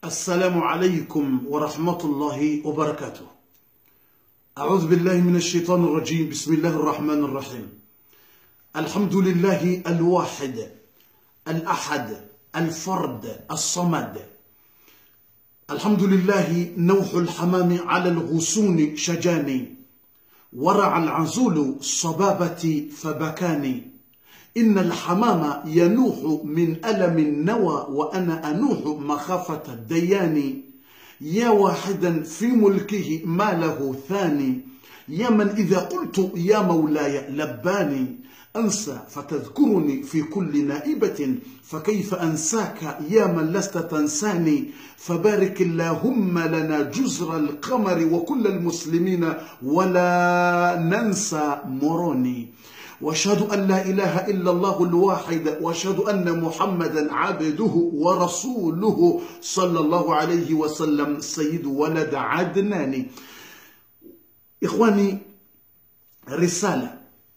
السلام عليكم ورحمة الله وبركاته أعوذ بالله من الشيطان الرجيم بسم الله الرحمن الرحيم الحمد لله الواحد الأحد الفرد الصمد الحمد لله نوح الحمام على الغصون شجاني ورع العزول صبابتي فبكاني إن الحمام ينوح من ألم النوى وأنا أنوح مخافة الديان يا واحدا في ملكه ما له ثاني يا من إذا قلت يا مولاي لباني أنسى فتذكرني في كل نائبة فكيف أنساك يا من لست تنساني فبارك اللهم لنا جزر القمر وكل المسلمين ولا ننسى مروني واشهد ان لا اله الا الله الواحد واشهد ان محمدا عبده ورسوله صلى الله عليه وسلم سيد ولد عدنان اخواني رساله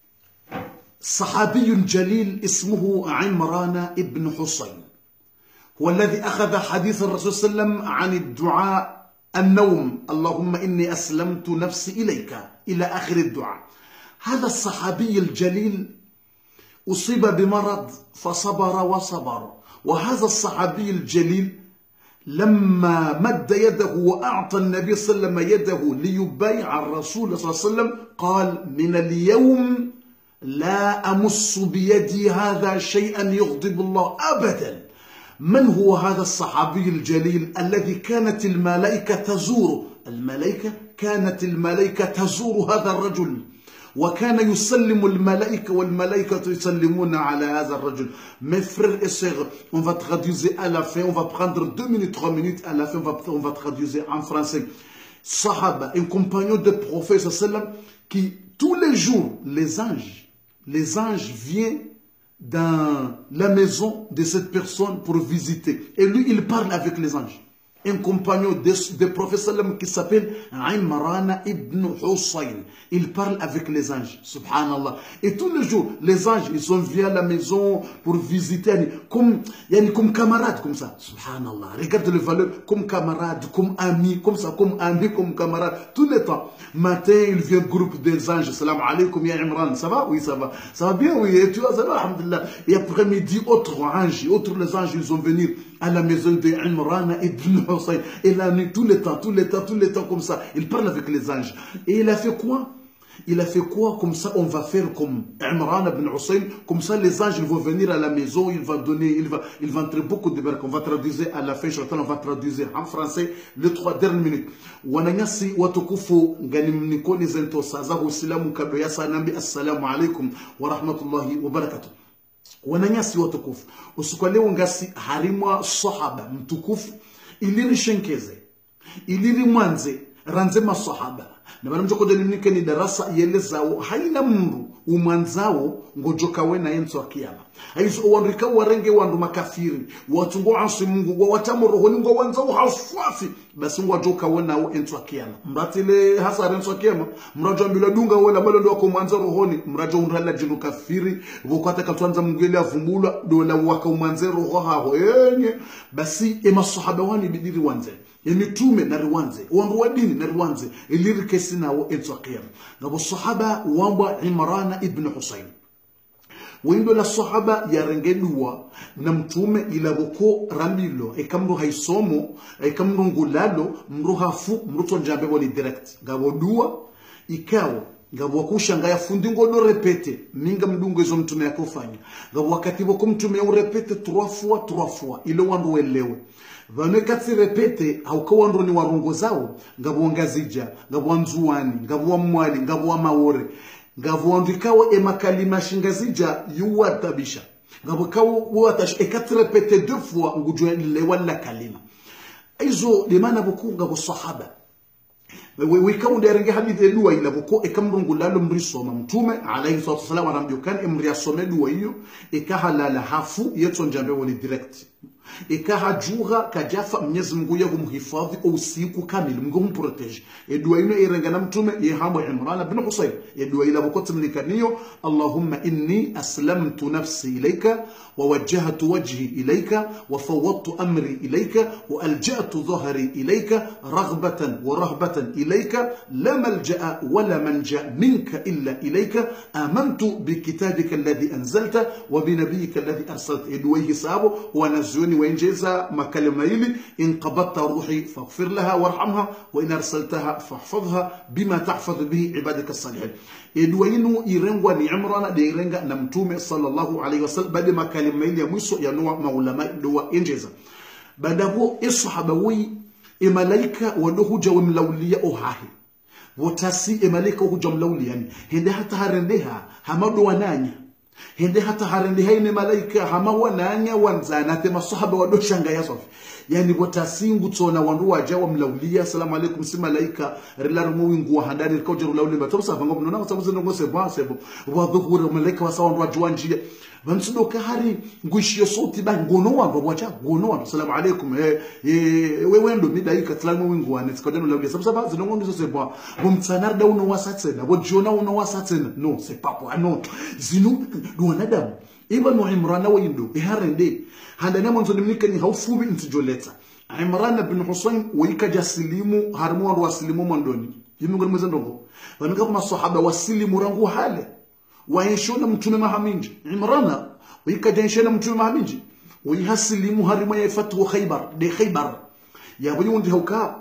صحابي جليل اسمه عمران ابن حسين هو الذي اخذ حديث الرسول صلى الله عليه وسلم عن الدعاء النوم اللهم اني اسلمت نفسي اليك الى اخر الدعاء هذا الصحابي الجليل أصيب بمرض فصبر وصبر وهذا الصحابي الجليل لما مد يده وأعطى النبي صلى الله عليه وسلم يده ليبايع الرسول صلى الله عليه وسلم قال من اليوم لا أمس بيدي هذا شيئا يغضب الله أبدا من هو هذا الصحابي الجليل الذي كانت الملائكة تزوره الملائكة كانت الملائكة تزور هذا الرجل وكان يسلم الملائكة والملائكة يسلمون على هذا الرجل Mes frères et sœurs, on va traduire à la fin, on va prendre deux minutes, trois minutes, à la fin on va, on va traduire en français. Sahaba, un compagnon de prophète sallam qui tous les jours, les anges, les anges viennent dans la maison de cette personne pour visiter. Et lui, il parle avec les anges. un compagnon de, de prophète sallam qui s'appelle Imran ibn Hussein. Il parle avec les anges, subhanallah. Et tous les jours, les anges, ils sont venus à la maison pour visiter, comme, comme camarades, comme ça, subhanallah. Regarde les valeurs, comme camarades, comme amis, comme ça, comme amis, comme camarades, tout le temps. Matin, il vient groupe des anges, salam alaikum ya Imran, ça va Oui, ça va. Ça va bien, oui, et tu vois, ça va, alhamdulillah. Et après-midi, autres anges, autres les anges, ils sont venus à la maison de Imran ibn Hussein. Et la nuit, tout le temps, tout le temps, tout le temps comme ça. Il parle avec les anges. Et il a fait quoi il a fait quoi Comme ça, on va faire comme Imran ibn Hussein. Comme ça, les anges ils vont venir à la maison. Il va donner, il va, il va entrer beaucoup de barques. On va traduire à la fin, on va traduire en français les trois dernières minutes. Wananyasi watukufu ngani mnikoni zento sazahu usilamu kabla ya sanambi assalamu alaikum wa rahmatullahi wa barakatuh. wananyasi watukufu usiku leo ngasi harimwa sahaba mtukufu iliri shenkeze iliri mwanze ranze masahaba na bana mjoko deni nike ni darasa yelezao haina mndu umwanzao ngojoka we na yenso akiyama aizo wandika warenge wandu makafiri watu ngo ansi mungu wa watamu rohoni ngo wanzao haswafi basi ngo joka we na enso akiyama mratile hasa renso akiyama mrajo ambila dunga wala balo ndo mwanza rohoni mrajo unrala jinu kafiri vokata katwanza mungeli avumbula dola waka umwanze roho haho yenye basi ema sahaba wani bidiri wanze emitume na riwanze wandu wa dini na riwanze iliri kesi nawo enso akiyama ngabo sahaba wambwa imrana ibn husayn windo la sahaba yarengeduwa na mtume ilaboko rambilo ekamru haisomo ekamru ngulalo mru hafu mru tonjambe wali direct ngabo dua ikawo ngabo wakushanga yafundi ngodo repete minga mdungo izo mtume yakofanya ngabo wakati wako mtume ya urepete trois fois trois fois ile wandu welewe vane katsi repete hauka wandu ni warungo zao ngabo ngazija ngabo nzuani ngabo mwali ngabo maore ngabo wandu ikawa emakalima shingazija yuwatabisha ngabo kawo watash ekatsi repete deux fois ngujwe le wala kalima izo limana buku ngabo sahaba wikaunda renge hadithi dua ila buko ekamrungu lalo mrisoma mtume alayhi salatu wasalam anambia kan emri asome dua hiyo ikahalala hafu yeto njambe woni direct ikahajuha kajafa mnyezi mungu yahumhifadhi usiku kamili mungu humprotege edua ino irenga na mtume yehamwe imrana bin husayn edua ila bukoti mlikaniyo allahumma inni aslamtu nafsi ilayka ووجهت وجهي إليك وفوضت أمري إليك وألجأت ظهري إليك رغبة ورهبة إليك لا ملجأ ولا منجأ منك إلا إليك آمنت بكتابك الذي أنزلت وبنبيك الذي أرسلت إدويه سابو ونزوني وإنجيزا مكلمة إلي إن قبضت روحي فاغفر لها وارحمها وإن أرسلتها فاحفظها بما تحفظ به عبادك الصالحين edwainu irengwa ni imrana de irenga na mtume sallallahu alaihi wasallam baada makalima ile ya mwisho ya noa maulama doa injeza baada huo isahaba wi imalaika wadohuja wamlaulia ohahi wotasi imalaika huja mlaulia yani hende hata harendeha hamado wananya hende hata harendeha ine malaika hama wananya wanzana te masahaba wadoshanga yasofi yani botasingu tsona wandu waja wa mlaulia assalamu alaikum si malaika rilar mu wingu wa handani rikau jaru lauli ba tabsa bango mnona ko tabuze ngo se ba se bo wa dhuhura malaika wa sawandu wajwa njia bansudo ka hari ngushio sauti ba ngono wandu waja ngono wandu assalamu alaikum eh we wendo midaika tlamu wingu wa netska jaru lauli sabsa ba zino ngo se bo bo mtsanar da uno wasatsena bo jona uno wasatsena no se papo ano zinu do wanadamu iba no imrana windo iharende handani mwanzo nimnika ni haufubi ntijoleta Imran bin Husayn waikaja silimu harmu wandu wasilimu mwandoni yimi ngoni mweze ndongo wanika kuma sahaba wasilimu rangu hale waishona mtume mahaminji Imran waikaja ishona mtume mahaminji waihasilimu harmu ya fatu Khaybar de Khaybar ya buni wundi hauka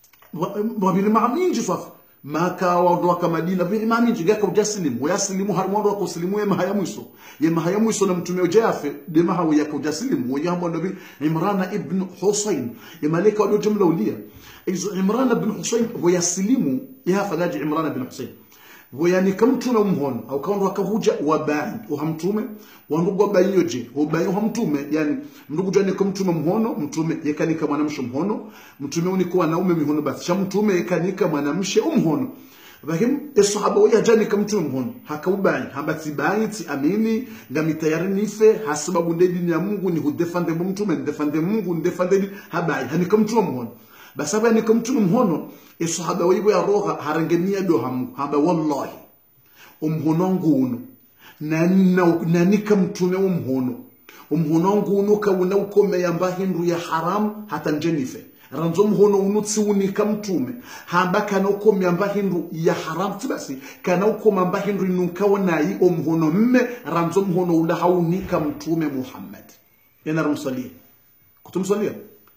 wabili mahaminji safa maka waondoka madina vile imani jigaka ujasilimu wayasilimu harmondo wako silimu ya mahaya mwiso ya mahaya mwiso na mtume ujafe de mahawi yako ujasilimu wa yambo nabi imran ibn husayn ya malaika wado jumla ulia izo imran ibn husayn wayasilimu ya fadaji imran ibn husayn wayani kamtume umhono au kaondo akahuja wabai uhamtume wandugu wabai yoje wabai uhamtume yani ndugu jani kamtume mhono mtume yekanika mwanamshe mhono mtume uniko wanaume mihono basi sha mtume yekanika mwanamshe umhono bahim esahaba waya jani kamtume mhono hakaubai habati baiti amini ngami tayari nife hasababu ndedi ya Mungu ni hudefande mtume ndefande Mungu ndefande habai hani kamtume mhono basaba ni kamtume mhono isahaba wibo ya roha harangenia do hamu haba wallahi umhono nguno na na nikamtume umhono umhono nguno kauna ukome yamba hindu ya haram hata njenife ranzo mhono unutsi unika mtume hamba kana ukome yamba hindu ya haram tibasi kana ukome yamba hindu inunkawo nayi umhono mme ranzo mhono ula haunika mtume Muhammad yana ramsalia kutumsalia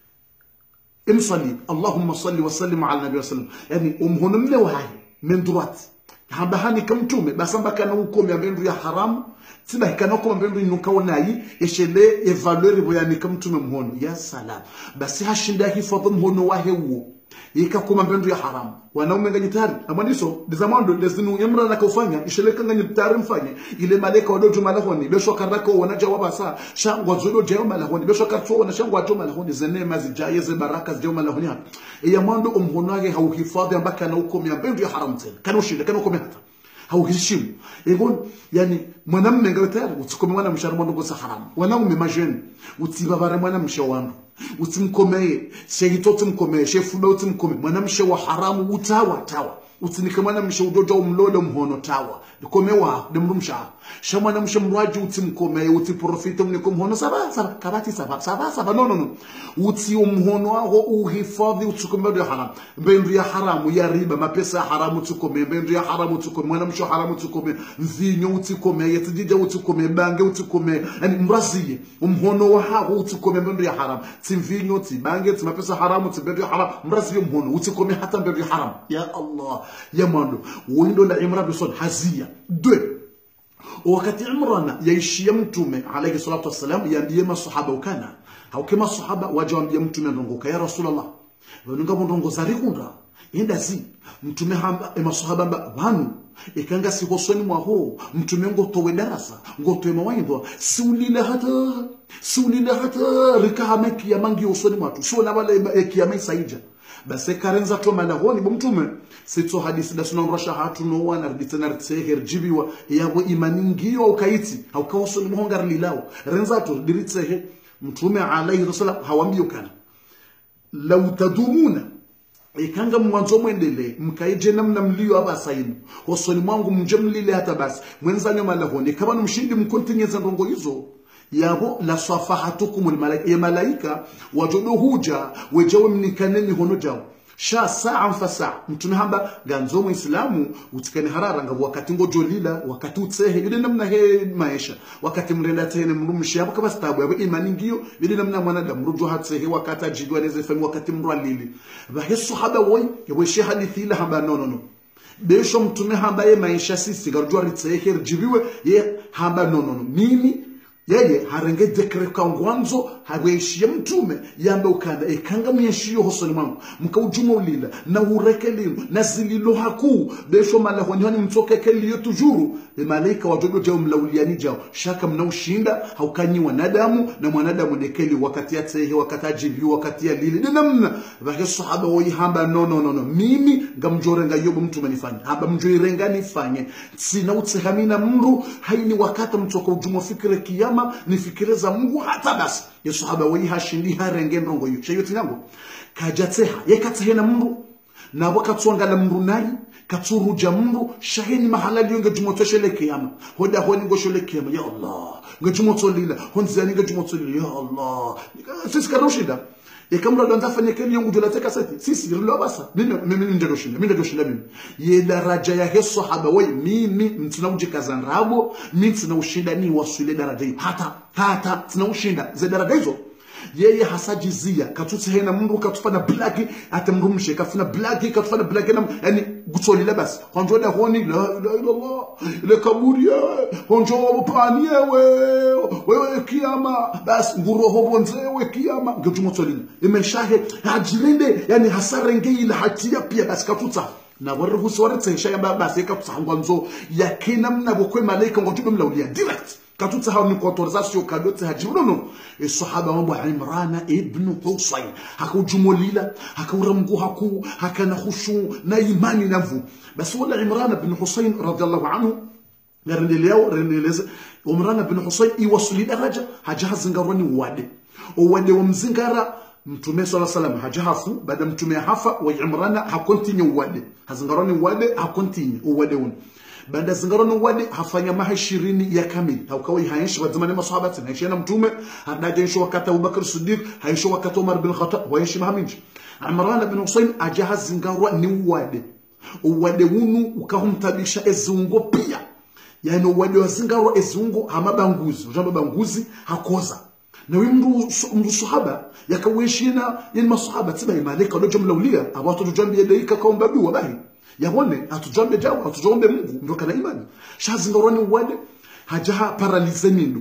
امصلي اللهم صل وسلم على النبي صلى الله عليه وسلم يعني امهن من وهاي من درات hamba hani kamtume basamba kana ukomi abendu ya haram tiba kana ko abendu inuka wonayi eshele evaluer boyani kamtume mhono ya salam basi hashinda hifadhi mhono wa hewo ikakoma mbendu ya haram wanaume nganye tayari amaniso dizamando dezinu yamra na kufanya ishele nganye tayari mfanye ile malaika wadojo malahoni besho karako wana jawaba sa shangwa zodo jayo malahoni besho karto wana shangwa jo malahoni zene mazi jaye ze baraka jayo malahoni hapa ya mwando umhono wake hauhifadhi ambaka na ukomi mbendu ya haram tena kana ushinde kana ukomi hata hauheshimu egon yani mwanamume ngawe tayari utikome mwana mshara mwana ngosa haramu wanaume majeni utibabare mwana mshe wandu utimkomeye shehito utimkomeye shefuba utimkomeye mwana mshe wa haramu utawa tawa utinike mwana mshe ujoja umlole mhono tawa likome wa demru msha sha mwana mshe mrwaji utimkomeye utiprofite mniko mhono saba saba kabati saba saba saba no no no uti umhono wako uhifadhi utikome ya haramu mbendu ya haramu ya riba mapesa ya haramu utikome mbendu ya haramu utikome mwana mshe haramu utikome mvinyo utikome yetijija utikome bange utikome yani mraziye umhono wa hako utikome mbendu ya haramu timvinyo tibange timapesa haramu timbendu ya haramu mraziye umhono utikome hata mbendu ya haramu ya Allah ya mwando windo la Imran bin Saud hazia dwe wakati Imran yaishia mtume alayhi salatu wassalam yaambie masahaba ukana au kama sahaba waje waambie mtume ndongoka ya rasulullah wanunga ndongo zarikunda enda zi mtume hamba e masahaba mba wanu ikanga sihosoni mwaho mtume ngotowe darasa ngotowe mawaidha siulile hata siulile hata rikahama kiyama ngiosoni mwatu sio wale kiyama isaija base karenza to malahoni bo mtume sitso hadisi da sunan rasha hatu no wana riditana ritseher jibiwa yabo imani ngiyo ukaiti au kawso ni muhongar lilawo renza to diritsehe mtume alayhi wasallam hawambio kana lau tadumuna ikanga mwanzo mwendele mkaije namna mlio abasainu hosoni mwangu mje mlile hata basi mwenzanyo malahoni kama mshindi mkontinyeza ndongo hizo yabo la safahatukum almalaika ya malaika wajodo huja wejawe mnikaneni hono jawo sha saa fa saa mtume hamba ganzo muislamu utikane harara nga wakati ngojo lila wakati utsehe yule namna he maisha wakati mrenda tene mrumshi hapo kama stabu yabo imani ngiyo yule namna mwanadamu rujo hatsehe wakati ajidwa neze fami wakati mrwalili bahe sahaba woy yabo shi hadithi la hamba no no no besho mtume hamba ye maisha sisi garujwa ritsehe rijibiwe ye hamba no no no mimi yeye harenge dekre kwa ngwanzo haweshie mtume yambe ukanda ekanga myeshiyo hosoni mwangu mkaujuma ulila na ureke lino na zililo haku besho malahoni hani mtokeke liyo tujuru e malaika wajodo jao mlauliani jao shaka mnaushinda haukanyi wanadamu na mwanadamu nekeli wakati ya tehe wakati ajiliyo wakati ya lili ni namna vake sahaba woyi hamba no no no no mimi ngamjorenga yobo mtume nifanye hamba mjoirenga nifanye sina utsehamina mru haini wakati mtoka ujuma fikire kiyama kiyama nifikire za Mungu hata basi yesu haba wei hashindi harenge ndongo yu cheyo tinango kajatseha yekatsehena mundu nabo katswangala mundu nari katsuruja mundu shaheni mahala liyo nga jumotoshele kiyama hoda honi ngoshole kiyama ya Allah nga jumotolila honzani nga jumotolila ya Allah sisi karoshida ikamra donza fanya keni yangu jula teka sati sisi rilo basa mimi mimi ndio doshinda mimi ndio doshinda mimi ye daraja ya he sahaba wewe mimi mtina ujikaza nrabo mimi mtina ushinda ni wasule daraja hiyo hata hata mtina ushinda ze daraja hizo yeye hasajizia katutse hena mundu katufana blaki atamrumshe kafuna blaki katufana blaki na yani gutsolile basi honjo da honi la ilaha illallah ile kaburi honjo wapani wewe wewe kiyama basi nguro hobonze wewe kiyama ngejumotsolile imeshahe hajilinde yani hasarenge ile hatia pia basi katutsa na waruhusu waritse yamba basi katutsa nzo yakina mnabo kwe malaika ngotube mlaulia direct katutsa hao ni kwa autorisation kadote hajibuno e sahaba mambo Imran ibn Husayn hakujumulila hakauramgu haku hakana khushu na imani navu basi wala Imran ibn Husayn radiyallahu anhu ngarendeleo rendeleze Imran ibn Husayn iwasuli daraja hajahazingarani wade wade wa mzingara mtume sala salam hajahafu baada mtume hafa wa Imran hakontinye wade hazingarani wade hakontinye wade un banda zingaroni wadi hafanya maha ishirini ya kamili haukawa haishi wa zamani masahaba tena haishi na mtume hadaje ishi wakati Abu Bakr Siddiq haishi wakati Umar bin Khattab waishi maha minji Imran bin Husayn ajaha zingarwa ni wade uwade wunu ukahumtabisha ezungo pia yani uwade wa zingarwa ezungo hamabanguzi ujamba banguzi hakoza na wewe mndu mndu sahaba yakaweshina yani masahaba tiba imalika ndo jumla ulia abatu tujambi yadaika kaomba biwa bahi yabone atujambe jawo atujombe Mungu ndo kana imani shazingoroni wade hajaha paralize mindu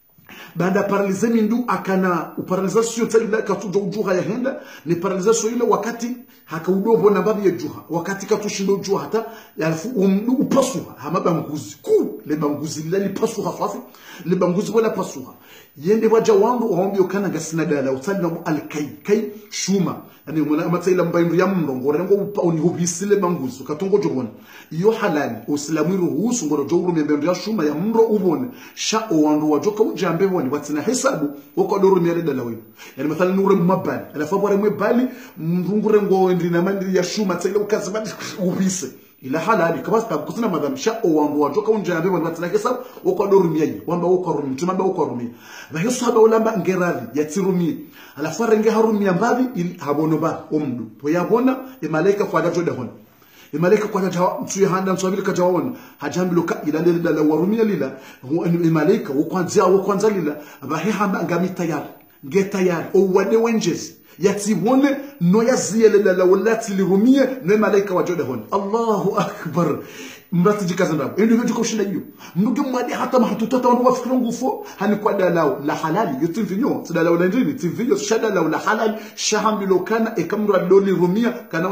baada paralize mindu akana uparalization tsalila katuja ujuha ya henda ni paralization ile wakati hakaudobo na babi ya juha wakati katushindo juha hata yalfu umdu upasuha hama banguzi ku le banguzi lila li pasuha fafi le banguzi wala pasuha yende waja wangu waombi ukana gasina dala utsali alkai kai shuma yani mwana amatsaila mbaindu ya mndongo rengo upa unihubisile banguzi katongo jobona iyo halali usilamu iruhusu ngoro jowuru mbendo ya shuma ya mndo ubone sha owandu wajoka ujambe bone watsina hesabu wako doro miale dala wewe yani mathala nure mabali alafu bore mwebali mrungure ngo ndina mandi ya shuma tsaila ukazibadi ubise ila halali kama sababu kusina madham sha owandu wajoka unjambe bone watsina hesabu wako doro miaji wamba wako rumi tumamba wako rumi na hiyo sahaba ulamba ngerali yatsirumi alafu renge harumi mbavi ili habono ba omdu to yabona e malaika kwa gato da hon e malaika kwa gato mtu ya handa msabili ka jawona hajambilu ka ila lila la warumia lila e malaika wo kwanza wo kwanza lila abahe hamba ngami tayari nge tayari o wade wenjes yatibone no yaziyele la wallati lirumie no malaika wa joda hon Allahu akbar mrati jikaza ndabo ndio hivyo kushinda hiyo mnuge mwadi hata mahatutata wandu wafikira ngufo hani kwa dalao la halali yote vinyo dalao la ndini tivinyo shada la la halali shahambilo kana ekamra doli rumia kana wani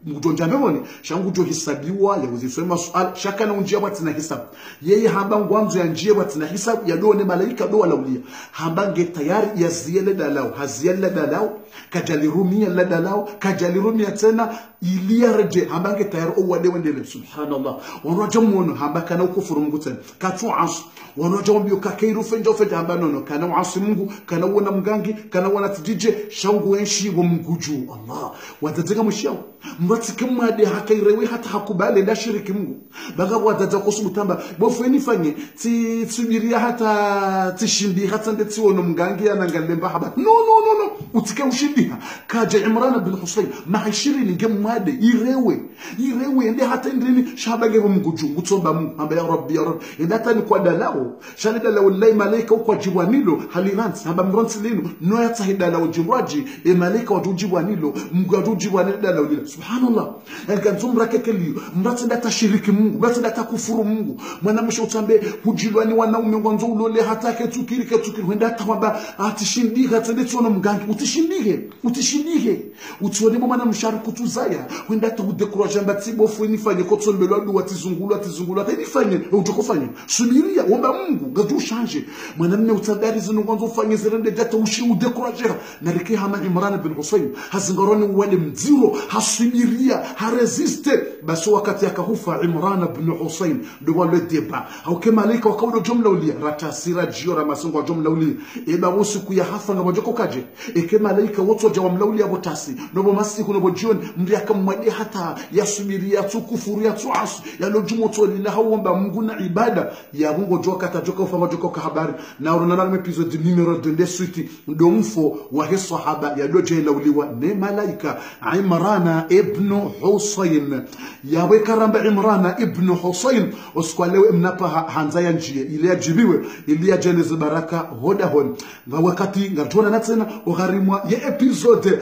ngujonja mbevoni shangu jo hisabiwa ya uziswe masuala shaka na unjia watina hisabu yeye hamba ngwanzo ya njia watina hisabu ya done malaika do walaulia hamba nge tayari ya ziyele dalao haziyele dalao kajali rumia la dalao kajali rumia tena ilia reje hamba nge tayari o wade wendele subhanallah wanoja mwono hamba kana ukufuru mungu tena katu asu wanoja mbio kakeiru fenja fenja hamba nono kana uasi mungu kana uona mgangi kana uona tijije shangu wenshi wa mguju Allah watateka mshao mratike mwade hakairewe hata hakubali la shiriki mungu baga wadada kusubutamba bofeni fanye ti subiria hata tishindi hata ndeti wono mgangi anangalemba haba no no no no utike ushindiha kaja Imran bin Husayn mahishiri nge mwade irewe irewe ende hata ndini shabage mguju ngutsomba mungu amba ya rabbi ya rabbi ende hata ni kwa dalao shalida la wallahi malaika kwa jiwanilo haliransi haba mransi lino no yata hidala ujimraji e malaika watujiwanilo mungu watujiwanilo dala ulila subhanallah yankanzumra kekeliyo mrati data shiriki mungu mrati data kufuru mungu mwanamsha utambe hujilwani wanaume ngwanzo ulole hata ketukiri ketukiri wenda hata kwamba atishindike atende tsono mgangi utishindike utishindike utione bo mwana mshari kutuzaya wenda hata udekuraje mbati bofu nifanye ko tsombelwa du watizungulwa tizungulwa hata nifanye utokofanya subiria omba mungu ngatu ushanje mwanamme utadari zino ngwanzo ufanye zirende data ushi udekuraje na rike hama Imran bin Husayn hazingaroni wale mziro hasubiria haresiste basi wakati akahufa Imran bin Husayn ndo wale deba au kema malaika wakaudo jumla ulia ratasira jio ra masungo jumla ulia eba usiku ya hafa nga bajoko kaje eke malaika wote jawa mlaulia botasi nobo masiku nobo jioni mri akamwadi hata yasubiria tukufuru ya tuasu ya lojumo to lila hawomba mungu na ibada ya mungu joka tajoka ufa majoko ka habari na urunana na episode numero 2 de suite ndo mfo wa he sahaba ya doje lauliwa ne malaika Imrana ibn Husayn yawe karamba Imrana ibn Husayn usikwalewe mnapa hanza ya njie ili ajibiwe ili ajeleze baraka hoda hon nga wakati ngatona na tena ugharimwa ya episode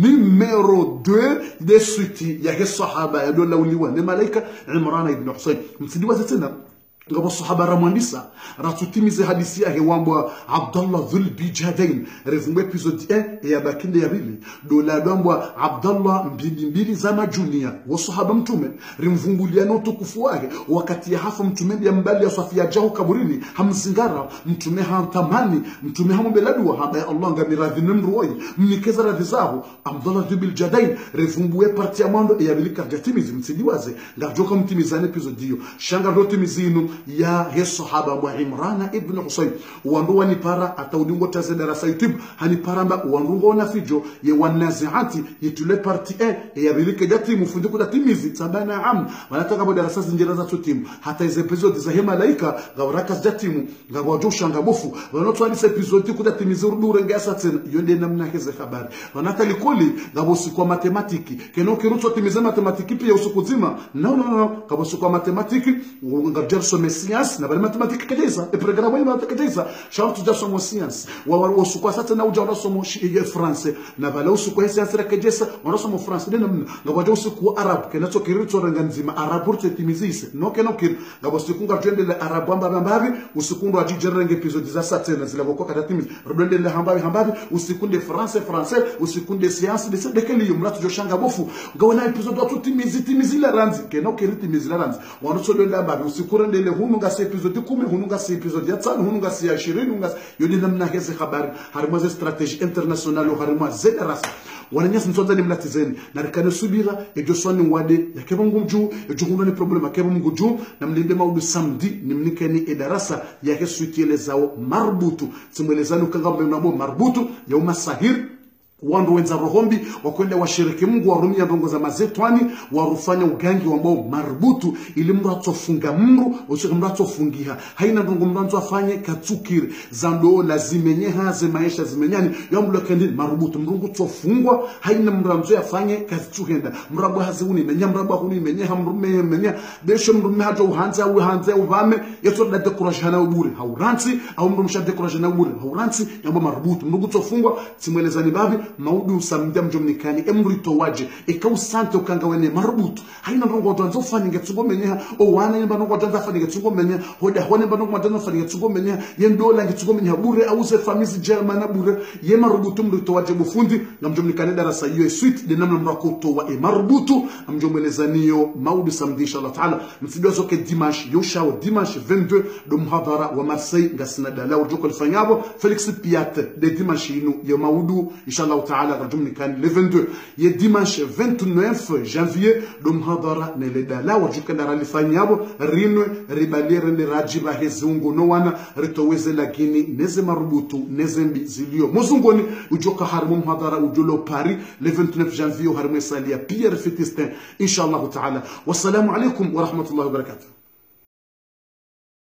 numero 2 de suite ya he sahaba ya dola uliwa ne malaika Imrana ibn Husayn msidiwa tena ngabo sahaba ramwandisa ratutimize hadisi yake wambwa abdallah dhul bijadain revumbwe episode 1 ya bakinde ya bili dola dambwa abdallah mbili mbili za majunia wa sahaba mtume rimvumbulia no tukufu wake wakati ya hafa mtume ya mbali ya safia jahu kaburini hamzingara mtume hamtamani mtume hamubeladua haba ya allah ngamiradhi nimruoi mnikeza radhi zao abdallah dhul bijadain revumbwe parti ya mwando ya bili karjatimizi msidiwaze ngajoka mtimizane episode hiyo shanga rotimizinu ya he sahaba wa Imrana ibn Husayn wandu ni para ataudingo taze darasa YouTube hani paramba wandu na fijo ye wanaziati yitule parti e ya bilike jati mufundiku da timizi tabana am wanataka bo darasa zinjira za tutim hata ize episode za he malaika gawaraka jatimu gawajusha shanga bofu wanotwa ni episode kuda timizi urdure ngasa tena yonde namna heze habari wanata likoli gabosi kwa matematiki keno kirutso timize matematiki pia usiku zima no no no gabosi kwa matematiki ngajer some science na bali matematiki kadeza e programa ya matematiki kadeza shauri tuja somo science wa wa usukwa sasa na uja somo ya france na bali usukwa science ra kadeza wana somo france dena mna na waja usukwa arab kana to kirito ranga nzima arab urte timizise no keno kir na usiku nga twende le arab amba mbavi usiku ndo ajijerenge episode za sasa na zile boko kada timiz rubende le hambavi hambavi usiku nde france français usiku nde science de de kele yo mratu joshanga bofu ngawana episode watu timizi timizi la ranzi keno kiriti timizi la ranzi wana so ndo mbavi usiku rende hunu ngasi episode kumi hunu ngasi episode ya tano hunu ngasi ya ishirini ngasi yoni namna hezi habari harimo ze strategie international harimo ze darasa wananyasi nsonza ni mlatizeni na rikane subira ejo swani wade yakeba mungu juu ejo hundo ni problem yakeba mungu juu na mlinde maudu samedi ni mnikeni edarasa yake suitiele zao marbutu simwelezani ukanga mbenabo marbutu ya umasahir wandu wenza rohombi wakwenda washiriki mungu warumia ndongo za mazetwani warufanya ugangi wambao marubutu ili mndu atofunga mru ushike mndu atofungiha haina ndongo mndu afanye katsukire za ndo lazimenyeha ze maisha zimenyani yamlo kendi marubutu mrungu tofungwa haina mndu amzo afanye katsuhenda mrabu hazuni menya mrabu huni menya hamrume menya besho mrume hajo uhanza au hanza uvame yeto da decoration na ubure hauransi au mndu msha decoration na ubure hauransi yambo marubutu mrungu tofungwa simwelezani babi maudu samdia mjomnikani emrito waje ikausante ukanga wene marubutu haina ndongo wadwanza ufaninge tsugo menyeha o wana yemba ndongo wadwanza afaninge tsugo menyeha hoda hone mba ndongo wadwanza afaninge tsugo menyeha yendola nge tsugo menyeha bure auze famizi germana bure ye marubutu mrito waje bufundi na mjomnikani darasa hiyo suite de namna mrakoto wa e marubutu amjomweleza niyo maudu samedi inshallah taala msidio zoke dimanche yoshao dimanche 22 do muhadhara wa Marseille ngasina dala urjoko lifanyabo Felix Piat de dimanche inu ya maudu inshallah taala rajumnikani le 22 ye dimanche 29 janvier do muhadhara ne le dala urjoko dara lifanyabo rinwe ribalire le rajiba hezungu no wana ritoweze lakini neze marubutu neze mbi zilio muzungoni ujoka harimu muhadhara ujulo Paris le 29 janvier harimu salia Pierre Fitistin inshallah taala wassalamu alaikum wa rahmatullahi wa barakatuh